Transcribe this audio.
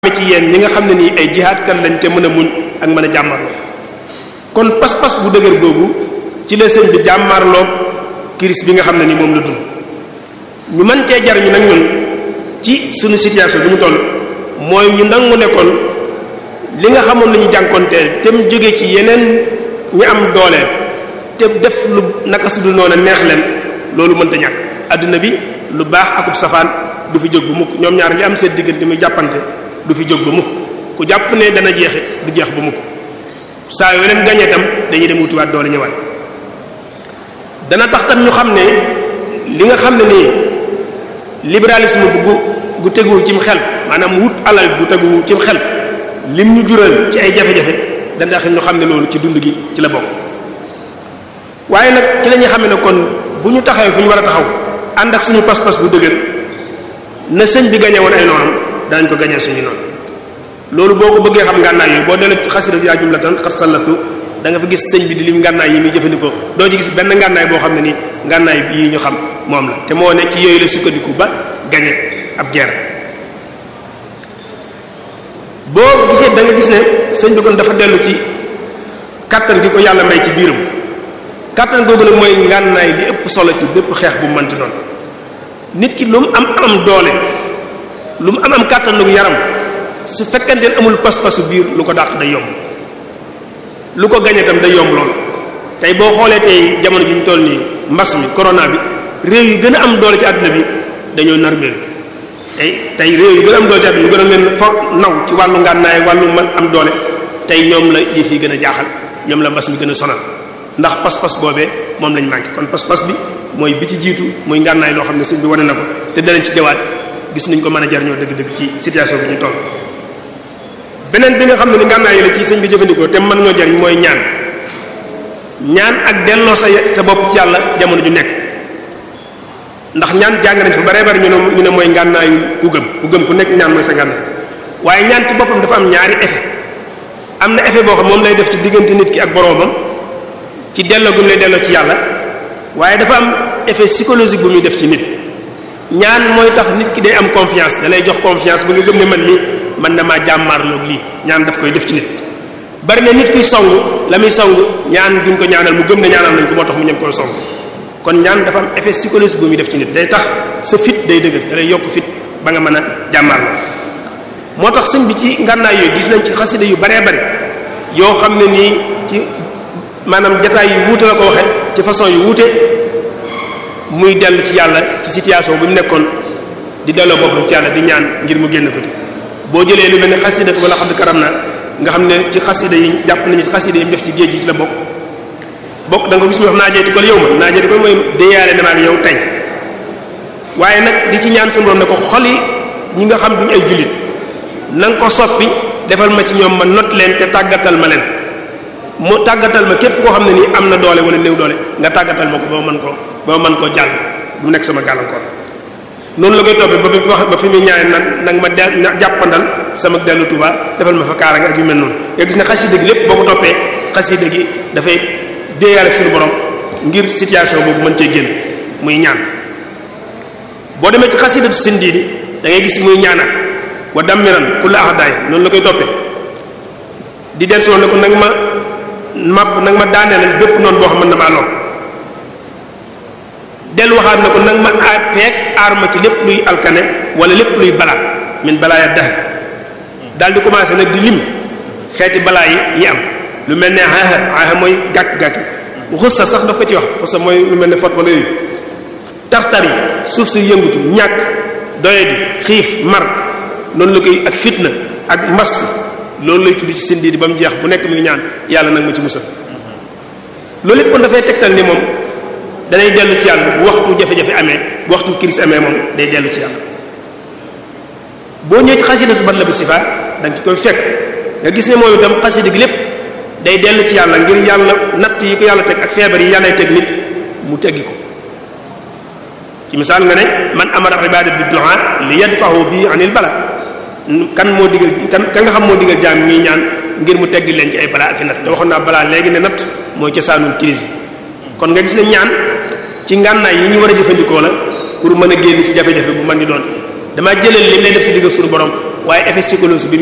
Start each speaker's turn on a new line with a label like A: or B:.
A: ci yéen ñi nga xam ne nii ay jihaadkat lañ te mën a muñ ak mën a jàmmarloo kon pas-pas bu dëgër boobu ci la sëñ bi jàmmarloo kiris bi nga xam ne ni moom la dund ñu mën cee jariñu nag ñun ci suñu situation bi ñu toll mooy ñu nangu nekkoon li nga xamoon nañu jànkoonteel te mu jóge ci yeneen ñi am doole te def lu naka su dul noonu neex leen loolu mënta ñàkk adduna bi lu baax akub safaan du fi jóg bu mukk ñoom ñaar li am seen diggante muy jàppante du fi jóg ba mukk ku jàpp ne dana jeexit du jeex ba mukk saa yoo leen gañee tam dañuy dem wutiwaat doole ñëwaat dana tax tam ñu xam ne li nga xam ne nii libéralisme bu gu gu teguwul cim xel maanaam wut alal gu teguwul cim xel lim ñu jural ci ay jafe-jafe dana tax ñu xam ne loolu ci dund gi ci la bokk waaye nag ci la ñuy xam ne kon bu ñu taxawee fu ñu war a taxaw ànd ak suñu pas-pas bu dëgër na sëñ bi gañe woon ay noonam danañ ko gañee suñu noonu loolu boo ko bëggee xam ngànnaay yooyu boo delee ci xasida yaa jumlatan xat sallasu da nga fa gis sëñ bi di lim ngànnaay yi muy jëfandikoo doo ci gis benn ngànnaay boo xam ne ni ngànnaay bi yi ñu xam moom la te moo ne ci yooyu la sukkandiku ba gañe ab guerre boo gisee da nga gis ne sëñ bi kon dafa dellu ci kàttan gi ko yàlla may ci biiram kàttan googu nag mooy ngànnaay li ëpp solo ci bépp xeex bu mënti doon nit ki lu mu am am doole lu mu am am kàttan nagu yaram su fekkante ne amul pas-pasu biir lu ko dàq day yomb lu ko gañe tam day yomb lool tey boo xoolee tey jamono ji ñu toll nii mbas mi corona bi réew yi gën a am doole ci àdduna bi dañoo narmeel tey tey réew yi gën a am doole ci àdduna bi gën a leen for naw ci wàllu ngànnaay wàllu man am doole tey ñoom la yëf yi gën a jaaxal ñoom la mbas mi gën a sonal ndax pas-pas boobee moom lañ manqué kon pas-pas bi mooy bi ci jiitu muy ngànnaay loo xam ne sëñ bi wane na ko te danañ ci jawaat gis nañ ko mën a jariñoo dëgg-dëgg ci situation bi ñu toll beneen bi nga xam ne ni ngànnaay yi la ci sëñ bi jëfandikoo te mën ñoo jariñ mooy ñaan ñaan ak delloo sa sa bopp ci yàlla jamono ju nekk ndax ñaan jàng nañ fa bare bari ñu ne ñu ne mooy ngànnaayu ku gëm ku gëm ku nekk ñaan mooy sa ngànnaay waaye ñaan ci boppam dafa am ñaari effet am na effet boo xam moom lay def ci diggante nit ki ak boroomam ci delloo gu mu lay delloo ci yàlla waaye dafa am effet psychologique bu muy def ci nit ñaan mooy tax nit ki day am confiance da lay jox confiance ba nga gëm ne man mi man na maa jàmmaarloog lii ñaan daf koy def ci nit bari na nit kuy song la muy song ñaan guñ ko ñaanal mu gëm ne ñaanal nañ ko moo tax mu ñem koy song kon ñaan dafa am effet psychologique bu muy def ci nit day tax sa fit day dëgër da lay yokk fit ba nga mën a jàmmaarloo moo tax sëñ bi ci ngànnaay yooyu gis nañ ci xasida yu baree bari yoo xam ne nii ci maanaam jataay yu wuute la ko waxe ci façon yu wuute muy dellu ci yàlla ci situation bu mu nekkoon di delloo boppam ci yàlla di ñaan ngir mu génn ko ci boo jëlee lu mel ne xasida wala xam karam na nga xam ne ci xasida yi jàpp nañu ci xasida yi mu def ci géej gi ci la bokk bokk da nga gis mu wax naa jeeti ko yow ma naa jeeti ko mooy déyaale na ma ak yow tey waaye nag di ci ñaan suñu borom ne ko xoli ñi nga xam duñ ay jullit na nga ko soppi defal ma ci ñoom ma not leen te tàggatal ma leen mu tàggatal ma képp koo xam ne nii am na doole wala néew doole nga tàggatal ma ko ba ma mën koo ba ma mën koo jàll bu nekk sama gàllankoor noonu la koy toppee ba fi wax ba fi muy ñaane nag nag ma de jàppandal sama dellu Tuuba defal ma fa kaaraange ak yu mel noonu nga gis ne xasida gi lépp boo ko toppee xasida gi dafay déeyaale ak suñu borom ngir situation boobu mën cee génn muy ñaan boo demee ci xasidatu sindiidi da ngay gis muy ñaanal wa dammiran kulla ahdaay noonu la koy toppee di del si woon ne ko nag ma màpp nag ma daaneelal bépp noonu boo xam mën na maa lool dellu waxaat na ko nag ma aar peeg aar ma ci lépp luy alkane wala lépp luy balaa min balaa ya dax daal di commencé nag di lim xeeti balaa yi yi am lu mel ne aaxa aaxa mooy gàkk-gàkk yi xussa sax daf ko ci wax xussa mooy lu mel ne fot wala yooyu tartar yi suuf si yëngutu ñàkk doyadi xiif mar noonu la koy ak fitna ak mbas loolu lay tudd ci seen diidi ba mu jeex bu nekk muy ñaan yàlla nag ma ci musal loolu lépp kon dafay tegtal ni moom danay dellu ci yàlla bu waxtu jafe-jafe amee bu waxtu crise amee moom day dellu ci yàlla boo ñëwee ci xasidatu bat la bi sifa da nga ci koy fekk nga gis ne moom itam xasida gi lépp day dellu ci yàlla ngir yàlla natt yi ko yàlla teg ak feebar yi yàllay teg nit mu teggi ko ci misaal nga ne man amara ibada bi du'a li yadfahu bi anil bala kan moo digal kan ka nga xam moo digal jaam ñii ñaan ngir mu teggi leen ci ay balaa ak i natt te waxoon naa balaa léegi ne natt mooy cosaanul crise kon nga gis ne ñaan ci ngànnaay yi ñu war a jëfandikoo la pour mën a génn ci jafe-jafe bu mën di doon damaa jëlal li lay def si digg suñu borom waaye effet psychologique bi